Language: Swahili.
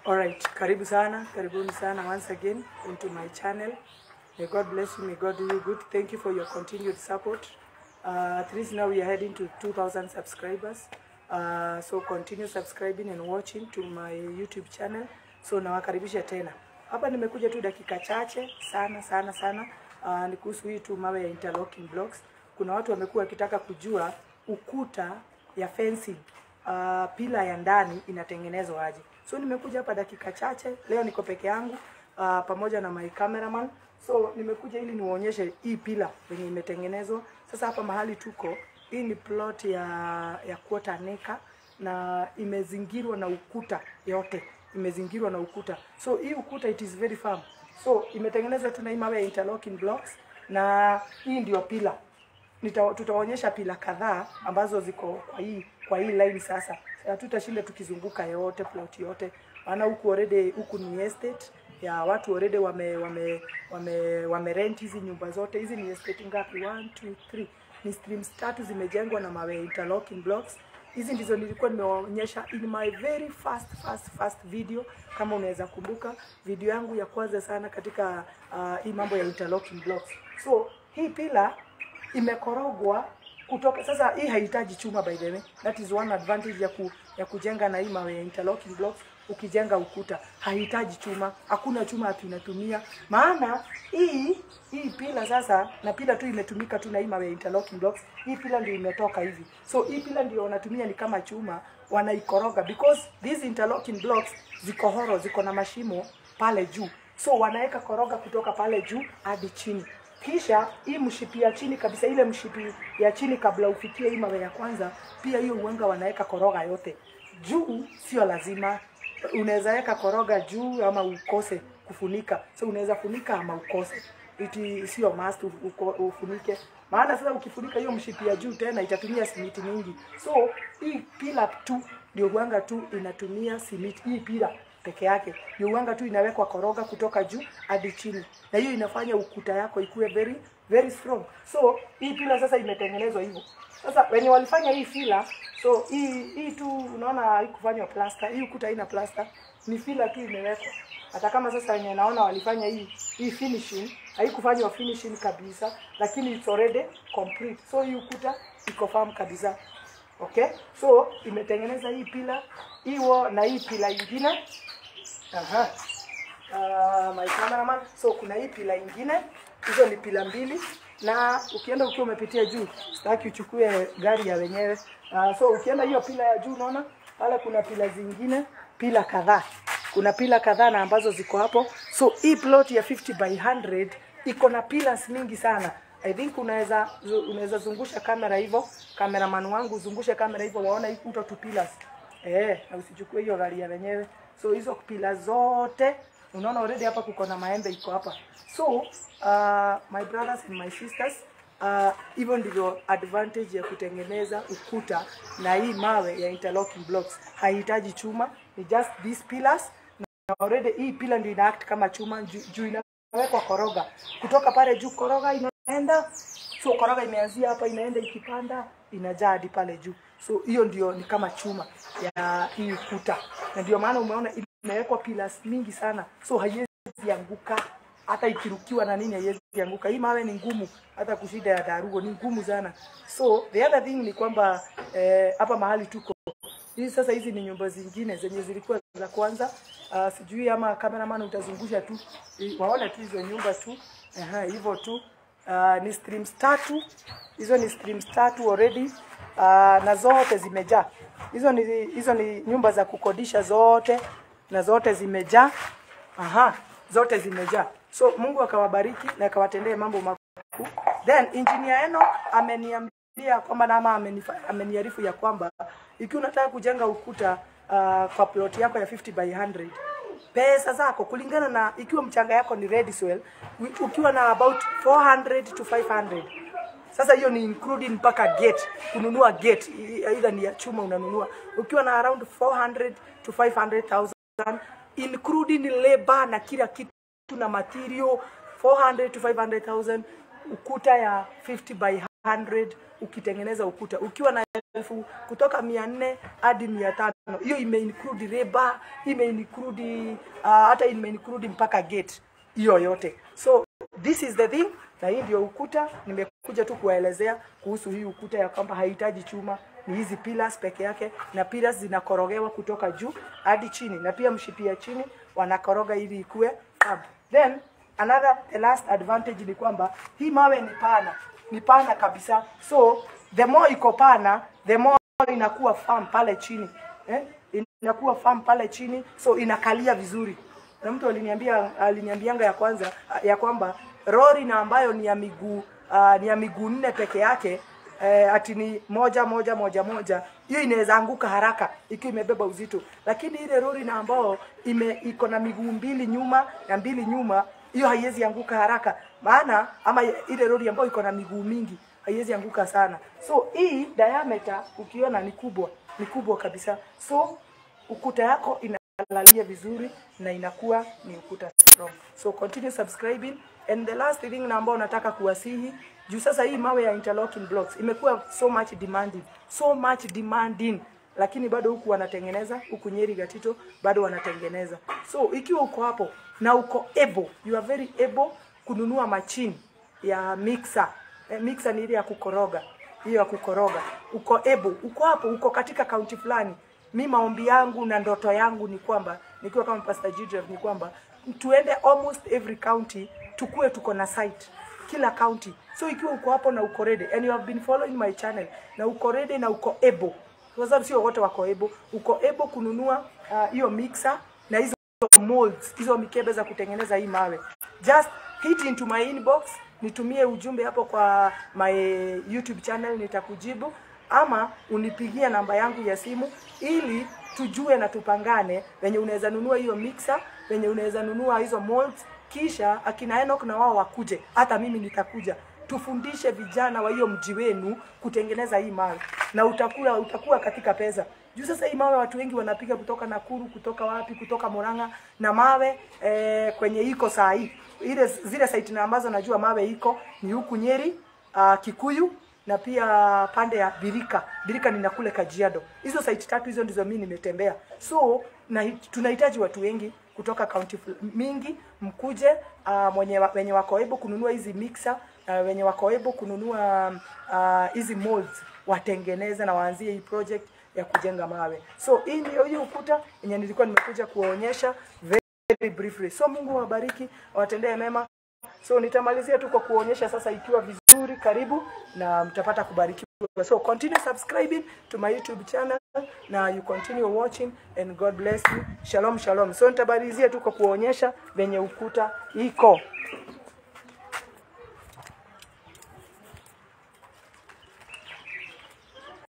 Alright, karibu sana, karibuni sana once again into my channel. May God bless you, may God do you good. Thank you for your continued support. Uh, at least now we are heading to 2,000 subscribers. Uh, so continue subscribing and watching to my YouTube channel. So nawakaribisha tena. Hapa nimekuja tu dakika chache sana sana sana. Uh, ni kuhusu hii tu mawe ya interlocking blocks. Kuna watu wamekuwa wakitaka kujua ukuta ya fencing uh, pila ya ndani inatengenezwa aje. So nimekuja hapa dakika chache, leo niko peke yangu uh, pamoja na my cameraman. So nimekuja ili niwaonyeshe hii pila venye imetengenezwa. Sasa hapa mahali tuko, hii ni plot ya ya quarter acre na imezingirwa na ukuta yote, imezingirwa na ukuta. So hii ukuta it is very firm. So imetengenezwa tu na hii mawe ya interlocking blocks na hii ndio pila Nita, tutaonyesha pila kadhaa ambazo ziko kwa hii kwa hii line sasa. Hatutashinda tukizunguka yote plot yote, maana huku already huku ni estate ya watu already wame wame wame, wame rent hizi nyumba zote. Hizi ni estate ngapi? 1 2 3 ni streams tatu zimejengwa na mawe interlocking blocks. Hizi ndizo nilikuwa nimewaonyesha in my very first first first video, kama unaweza kumbuka video yangu ya kwanza sana katika uh, hii mambo ya interlocking blocks. So hii pila imekorogwa kutoka sasa. Hii haihitaji chuma by the way, that is one advantage ya, ku, ya kujenga na hii mawe ya interlocking blocks. Ukijenga ukuta haihitaji chuma, hakuna chuma ati unatumia, maana hii hii pila sasa, na pila tu imetumika tu na hii mawe ya interlocking blocks. Hii pila ndio imetoka hivi, so hii pila ndio wanatumia ni kama chuma, wanaikoroga because these interlocking blocks ziko horo, ziko na mashimo pale juu, so wanaweka koroga kutoka pale juu hadi chini kisha hii mshipi ya chini kabisa, ile mshipi ya chini kabla ufikie hii mawe ya kwanza, pia hiyo uwenga wanaweka koroga yote juu. Sio lazima, unaweza weka koroga juu ama ukose kufunika, so unaweza funika ama ukose, iti sio must uko, ufunike. Maana sasa ukifunika hiyo mshipi ya juu tena itatumia simiti mingi, so hii pila tu ndio uwanga tu inatumia simiti, hii pila peke yake ndio uwanga tu inawekwa koroga kutoka juu hadi chini, na hiyo inafanya ukuta yako ikuwe very very strong. So hii pila sasa imetengenezwa hivyo. Sasa wenye walifanya hii fila, so hii hii tu unaona haikufanywa plaster, hii ukuta haina plaster, ni fila tu imewekwa. Hata kama sasa wenye naona walifanya hii hii finishing, haikufanywa finishing kabisa, lakini it's already complete. So hii ukuta iko firm kabisa. Okay, so imetengeneza hii pila hiyo na hii pila ingine. Aha. Uh, my cameraman. So kuna hii pila ingine, hizo ni pila mbili, na ukienda ukiwa umepitia juu, sitaki uchukue gari ya wenyewe. Uh, so ukienda hiyo pila ya juu, unaona pale kuna pila zingine, pila kadhaa, kuna pila kadhaa na ambazo ziko hapo. So hii plot ya 50 by 100 iko na pillars mingi sana. I think unaweza unaweza zungusha kamera hivyo, cameraman wangu zungushe kamera hivyo, waona hii kuto tu pillars eh, na usichukue hiyo gari ya wenyewe. So hizo pillars zote unaona already hapa kuko na maembe iko hapa. So uh, my brothers and my sisters uh, hivyo ndivyo advantage ya kutengeneza ukuta na hii mawe ya interlocking blocks. Haihitaji chuma, ni just these pillars na already hii pillar ndio ina act kama chuma juu ju inawekwa koroga kutoka pale juu, koroga inaenda so koroga imeanzia hapa inaenda ikipanda inajaa hadi pale juu. So hiyo ndio ni kama chuma ya hii ukuta, na ndio maana umeona imewekwa pillars mingi sana, so haiwezi anguka hata ikirukiwa na nini haiwezi anguka. Hii mawe ni ngumu, hata kushida ya darugo ni ngumu sana. So the other thing ni kwamba hapa eh, mahali tuko hizi sasa, hizi ni nyumba zingine zenye zilikuwa za kwanza. Uh, sijui ama cameraman utazungusha tu waone tu hizo nyumba tu, aha, hivyo tu. Uh, ni streams tatu hizo, ni streams tatu already uh, na zote zimejaa. Hizo ni hizo ni nyumba za kukodisha zote, na zote zimejaa. Aha, zote zimejaa. So Mungu akawabariki na akawatendee mambo makuu. Then engineer Eno ameniambia kwamba nama ameniarifu ya kwamba ikiwa unataka kujenga ukuta uh, kwa plot yako ya 50 by 100 pesa zako kulingana na ikiwa mchanga yako ni red soil, ukiwa na about 400 to 500 sasa hiyo ni including mpaka gate, kununua gate either ni ya chuma unanunua, ukiwa na around 400 to 500,000 including labor na kila kitu na material 400 to 500,000 ukuta ya 50 by 100 ukitengeneza ukuta ukiwa na elfu kutoka mia nne hadi mia tano hiyo imeinclude reba imeinclude uh, hata imeinclude mpaka gate hiyo yote so this is the thing na hii ndio ukuta nimekuja tu kuwaelezea kuhusu hii ukuta ya kwamba haihitaji chuma ni hizi pillars peke yake na pillars zinakorogewa kutoka juu hadi chini na pia mshipi ya chini wanakoroga ili ikue firm. then another the last advantage ni kwamba hii mawe ni pana ni pana kabisa so the more iko pana the more inakuwa firm pale chini eh? inakuwa firm pale chini so inakalia vizuri na mtu aliniambia aliniambianga ya kwanza ya kwamba lori na ambayo ni ya miguu uh, ni ya miguu nne peke yake eh, ati ni moja moja moja moja hiyo inaweza anguka haraka ikiwa imebeba uzito lakini ile lori na ambao ime iko na miguu mbili nyuma na mbili nyuma hiyo haiwezi anguka haraka maana ama ile lori ambayo iko na miguu mingi haiwezi anguka sana so hii diameter ukiona ni kubwa ni kubwa kabisa so ukuta yako inalalia vizuri na inakuwa ni ukuta strong so continue subscribing and the last thing na ambao nataka kuwasihi juu sasa hii mawe ya interlocking blocks imekuwa so much demanding so much demanding lakini bado huku wanatengeneza huku Nyeri Gatito bado wanatengeneza so ikiwa uko hapo na uko able you are very able kununua machine ya mixer eh, mixer ni ile ya kukoroga hiyo ya kukoroga uko able uko hapo uko katika kaunti fulani mi maombi yangu na ndoto yangu ni kwamba nikiwa kama Pastor Gidrev ni kwamba tuende almost every county tukue tuko na site kila county so ikiwa uko hapo na uko ready and you have been following my channel na uko ready na uko able kwa sababu sio wote wako able uko able kununua hiyo uh, mixer na hizo molds hizo mikebe za kutengeneza hii mawe just hit into my inbox nitumie ujumbe hapo kwa my youtube channel nitakujibu ama unipigie namba yangu ya simu ili tujue na tupangane venye unaweza nunua hiyo mixer venye unaweza nunua hizo molds kisha akina Enoch na wao wakuje hata mimi nitakuja tufundishe vijana wa hiyo mji wenu kutengeneza hii mawe na utakuwa utakuwa katika pesa juu sasa hii mawe watu wengi wanapiga kutoka Nakuru kutoka wapi kutoka Murang'a na mawe eh, kwenye iko saa hii ile zile site na ambazo najua mawe iko ni huku Nyeri uh, Kikuyu na pia pande ya Birika. Birika ni nakule Kajiado. Hizo site tatu hizo ndizo mimi nimetembea. So na tunahitaji watu wengi kutoka kaunti mingi mkuje uh, mwenye wenye wako able kununua hizi mixer uh, wenye wako able kununua hizi uh, molds watengeneze na waanzie hii project ya kujenga mawe. So hii ndio hii ukuta yenye nilikuwa nimekuja kuwaonyesha very briefly. So Mungu awabariki, awatendee mema. So nitamalizia tu kwa kuonyesha sasa ikiwa vizuri, karibu na mtapata kubarikiwa. So continue subscribing to my YouTube channel na you continue watching and God bless you. Shalom shalom. So nitamalizia tu kwa kuonyesha venye ukuta iko.